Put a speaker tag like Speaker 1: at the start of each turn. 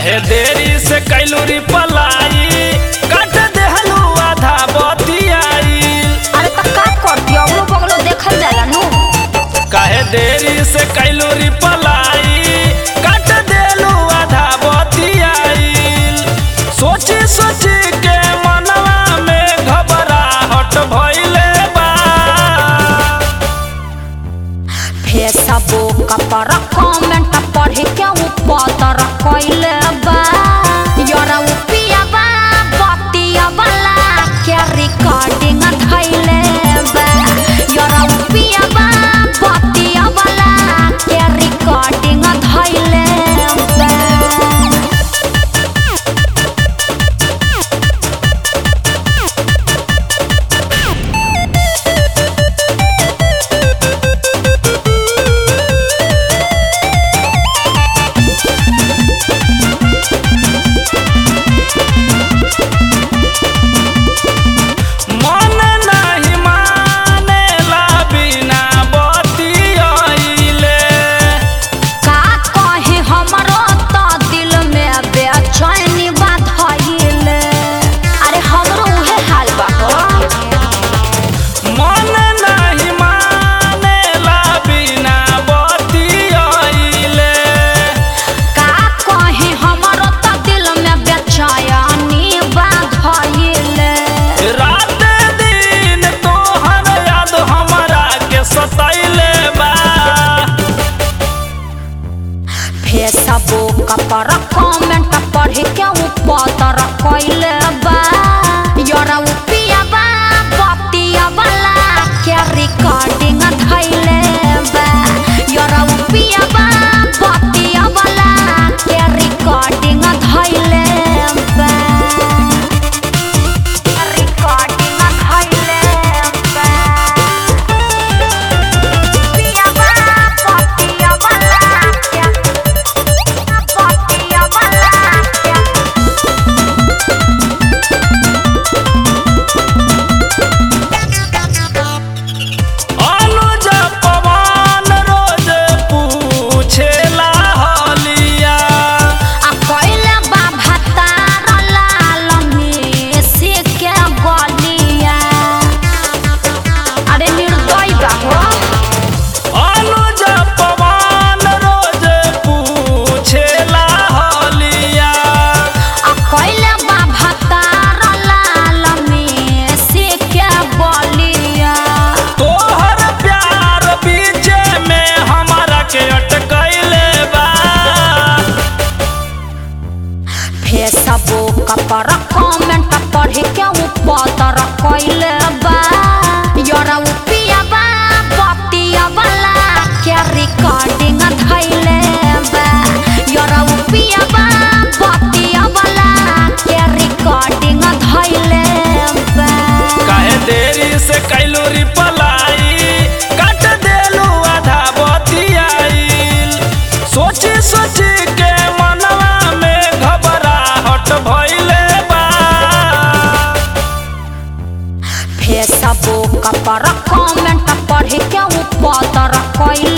Speaker 1: काहे देरी से कैलू री पलाई काट देहलू आधा बतियाई
Speaker 2: अरे तो का करती अगलो बगलो देखल जाला नु
Speaker 1: काहे देरी से कैलू री पलाई काट देलू आधा बतियाई सोची सोची के मनवा में घबराहट भइले बा
Speaker 2: फेसबुक पर कमेंट पढ़ के ऊपर कइले बा यारा उ पियाबा बतिया वाला के रिकॉर्डिंग धइले बा यारा उ पियाबा बतिया वाला के रिकॉर्डिंग धइले बा
Speaker 1: मन नाही मानेला बिना बतियाइले
Speaker 2: का कहे हमरो तो दिल में बेचैनी बात हइले अरे हमरो उहे हाल बा हो
Speaker 1: मन नाही मानेला बिना बतियाइले
Speaker 2: का कहे हमरो तो दिल में बेचैनी बात हइले
Speaker 1: रात दिन तोहर याद हमरा के सताइले बा
Speaker 2: फेसबुक पर कमेंट पढ़ के ऊपर कइले बा यारा उ पियाबा बतिया वाला के रिकॉर्डिंग धइले बा यारा उ पियाबा बतिया वाला के रिकॉर्डिंग धइले बा रिकॉर्डिंग धइले बा पियाबा बतिया वाला के बतिया वाला के
Speaker 1: अनुज पवन रोज पूछेला हलिया
Speaker 2: आ कइले बा भतार लाल मेसी के गलिया अरे निर्दय बा हो
Speaker 1: अनुज पवन रोज पूछेला हलिया
Speaker 2: आ कइले बा भतार लाल मेसी के गलिया
Speaker 1: तोहर प्यार बीचे में हमरा के अटकैले बा
Speaker 2: फेसबुक पर कमेंट पढ़ के ऊपर कइले बा यारा उ पियाबा बतिया वाला के रिकॉर्डिंग धइले बा यारा उ पियाबा बतिया वाला के रिकॉर्डिंग धइले बा
Speaker 1: काहे देरी से कैलू री पलाई काट देलू आधा बतियाइल सोची सोची के मनवा में घबराहट भइले बा
Speaker 2: फेसबुक पर कमेंट पढ़ के ऊपर कइले